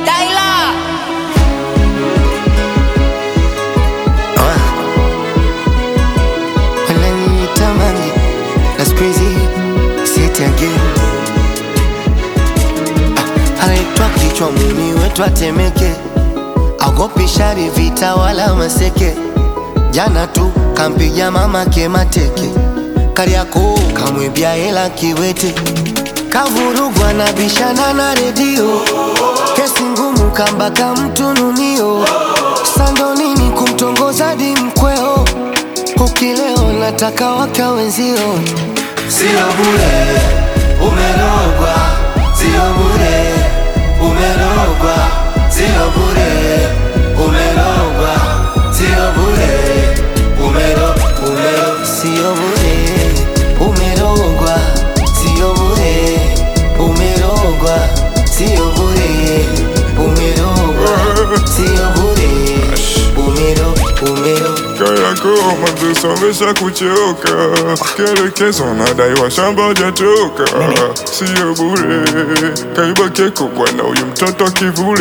Daila wananiita Mange na siku hizi sieti again. Ah, anaitwa kichwa muni wetu atemeke, agopi shari vita wala maseke. Jana tu kampiga mamake mateke, Kariakoo kamwibia hela kiwete, kavurugwa na bishana na redio, kesi ngumu kambaka mtununio, sandonini kumtongoza di mkweo Ukileo nataka waka wenzio, Sio bure, umerogwa. Sio bure, umerogwa. Sio bure, umerogwa. Sio bure, umero, umero. sio bure, umerogwa, sio bure, umerogwa, sio bure, umerogwa, sio bure, umero, umero Kariakoo madrasa wamesha kuchoka, kielekezo nadaiwa shamba hajatoka, sio bure. Kaiba keko bwana, huyu mtoto kivule,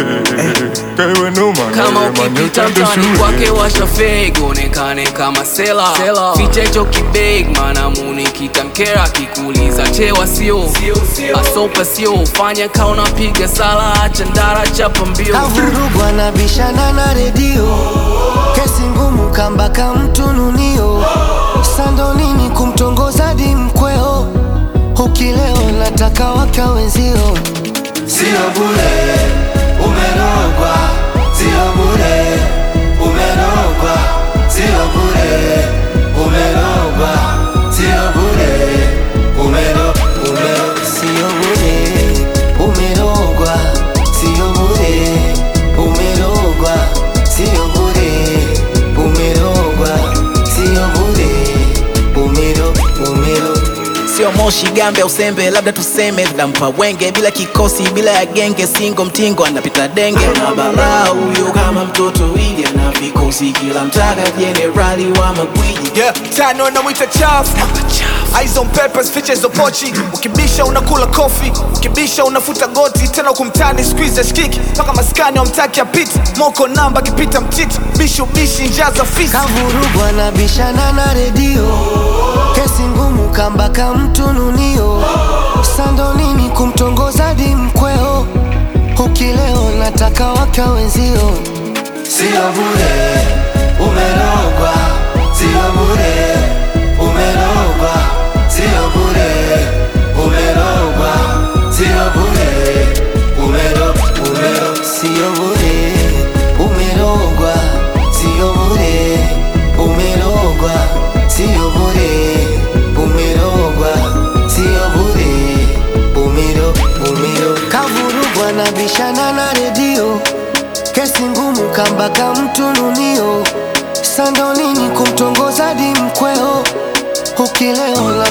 kaiwe noma kama na yeye ukipita manyotande mtani kwake shule. washa fake onekane kama sela ficha hicho kibeg maana muni kitamkera kikuuliza chewa sio asopa sio fanya ka unapiga sala acha ndara chapa mbio kavurugwa na bishana na redio, kesi ngumu kambaka mtununio, sandonini kumtongoza di mkweo, ukileo nataka waka wenzio Sio bure, umerogwa. Sio bure, umerogwa. Sio bure, umerogwa. Sio bure, umero, umero. Sio bure, umerogwa, sio bure, umerogwa, sio bure, umerogwa, sio bure, umero, umero. sio moshi gambe au sembe labda tuseme dampa wenge bila kikosi bila ya genge singo mtingo anapita denge na bara huyo kama mtoto ili ana vikosi kila mtaka jenerali wa magwiji Yeah, tano namwita chafu Eyes on papers, features of pochi Ukibisha unakula kofi Ukibisha unafuta goti Tena kumtani squeeze ya shkiki Paka maskani wamtaki apiti Moko namba kipita mtiti Bishu bishi njaza fisi Kavurugwa na bishana na redio, kesi ngumu kambaka mtununio, sandonini kumtongoza di mkweo, ukileo nataka waka wenzio Sio bure, umerogwa. Sio bure, umerogwa. Sio bure, umerogwa. Sio bure, umero, umero. Sio bure, umerogwa, sio bure, umerogwa, sio bure, umerogwa, sio bure, umero, umero. Kavurugwa na bishana na redio, kesi ngumu kambaka mtununio, sandonini kumtongoza di mkweo, ukileo